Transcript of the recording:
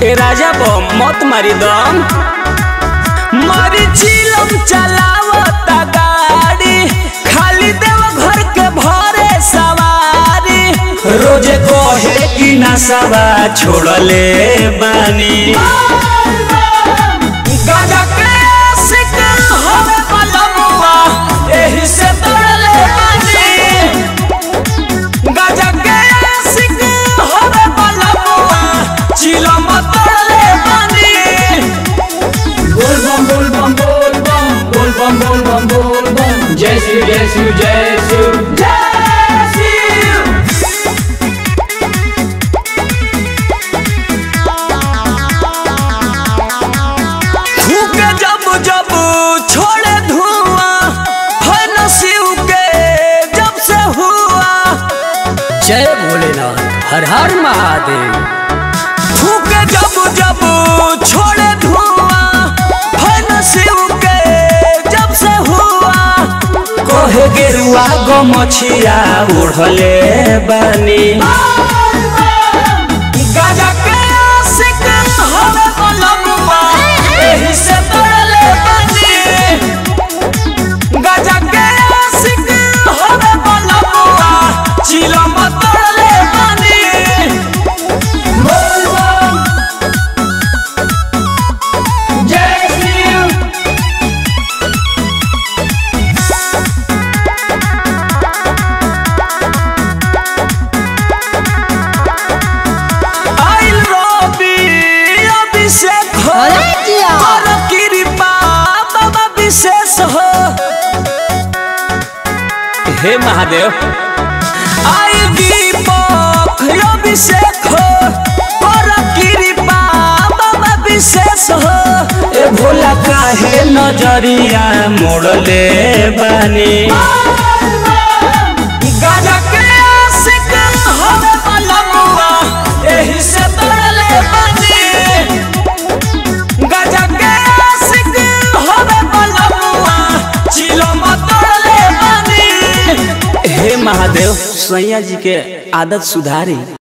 ए राजा बो मत मारी दम मारी चिलम चलावता गाड़ी खाली देव घर के भरे सवारी रोजे कहे कि नशवा छोड़ले बानी गाजा के आशिक हवे बलमुआ एही से तोड़ले बानी गाजा के आशिक हवे बलमुआ चिलम तोड़ले बानी बोल बम बोल बम बोल बम बोल बम बोल बम बोल बम जय शिव जय शिव जय शिव जय शिव फूके जब जब छोड़े धुआं है नसीब के जब से हुआ जय भोलेनाथ हर हर महादेव फूके जब जब छोड़े धुआं है नसीब के जब से हुआ कहे गेरुआ गो मछिया उड़ले बानी गाजा के आशिक हवे बलमुआ एही से तोड़ले बानी गाजा के आशिक हवे बलमुआ चिलम तोड़ले बानी बोल बम जय शिव आइल रवि अभिषेक हो कर कृपा बाबा विशेष हो हे महादेव आइल दीपक अभिषेक हो कर कृपा बाबा विशेष हो ए भोला काहे नजरिया मोड़ले बानी गाजा के आशिक हवे बलमुआ एही से तोड़ले बानी गाजा के आशिक हवे बलमुआ चिलम तोड़ले बानी हे महादेव सैया जी के आदत सुधारी